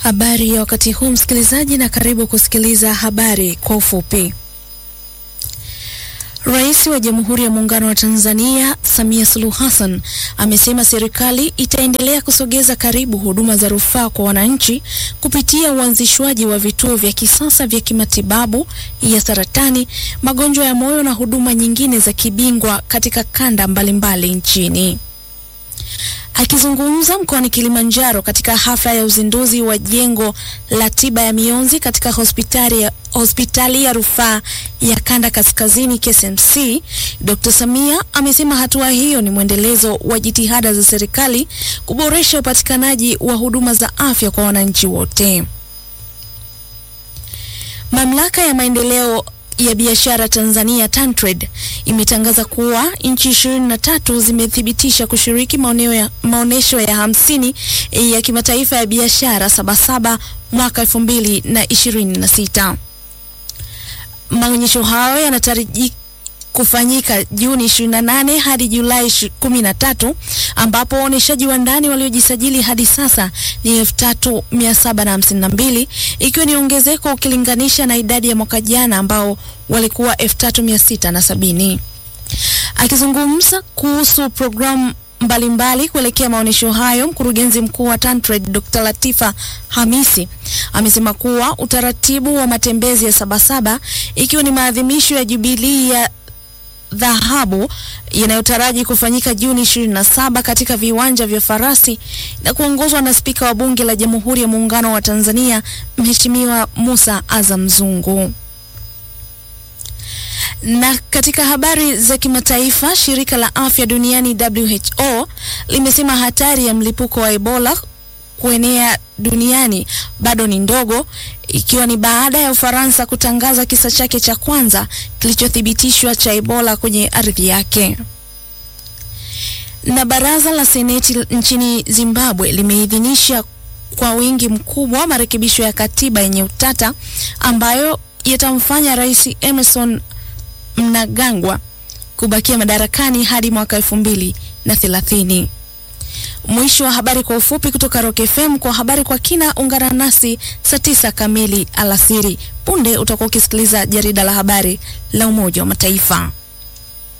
Habari ya wakati huu msikilizaji, na karibu kusikiliza habari kwa ufupi. Rais wa Jamhuri ya Muungano wa Tanzania Samia Suluhu Hassan amesema serikali itaendelea kusogeza karibu huduma za rufaa kwa wananchi kupitia uanzishwaji wa vituo vya kisasa vya kimatibabu ya saratani, magonjwa ya moyo na huduma nyingine za kibingwa katika kanda mbalimbali mbali nchini. Akizungumza mkoani Kilimanjaro katika hafla ya uzinduzi wa jengo la tiba ya mionzi katika hospitali ya, hospitali ya rufaa ya kanda kaskazini KSMC, Dr. Samia amesema hatua hiyo ni mwendelezo wa jitihada za serikali kuboresha upatikanaji wa huduma za afya kwa wananchi wote. Mamlaka ya maendeleo ya biashara Tanzania TanTrade imetangaza kuwa nchi ishirini na tatu zimethibitisha kushiriki maoneo ya, maonesho ya hamsini ya kimataifa ya biashara Sabasaba mwaka elfu mbili na ishirini na sita. Maonyesho hayo yanataraji kufanyika Juni 28 hadi Julai 13 ambapo waoneshaji wa ndani waliojisajili hadi sasa ni 3752 ikiwa ni ongezeko ukilinganisha na idadi ya mwaka jana ambao walikuwa 3670. Akizungumza kuhusu programu mbalimbali kuelekea maonyesho hayo, mkurugenzi mkuu wa TanTrade Dr. Latifa Hamisi amesema kuwa utaratibu wa matembezi ya Sabasaba ikiwa ni maadhimisho ya jubilii ya dhahabu yanayotaraji kufanyika Juni 27 katika viwanja vya Farasi na kuongozwa na Spika wa Bunge la Jamhuri ya Muungano wa Tanzania Mheshimiwa Musa Azam Zungu. Na katika habari za kimataifa, shirika la afya duniani WHO limesema hatari ya mlipuko wa Ebola kuenea duniani bado ni ndogo, ikiwa ni baada ya Ufaransa kutangaza kisa chake cha kwanza kilichothibitishwa cha Ebola kwenye ardhi yake. Na baraza la seneti nchini Zimbabwe limeidhinisha kwa wingi mkubwa marekebisho ya katiba yenye utata ambayo yatamfanya Rais Emerson Mnangagwa kubakia madarakani hadi mwaka elfu mbili na thelathini. Mwisho wa habari kwa ufupi kutoka Rock FM. Kwa habari kwa kina, ungana nasi saa tisa kamili alasiri. Punde utakuwa ukisikiliza jarida la habari la Umoja wa Mataifa.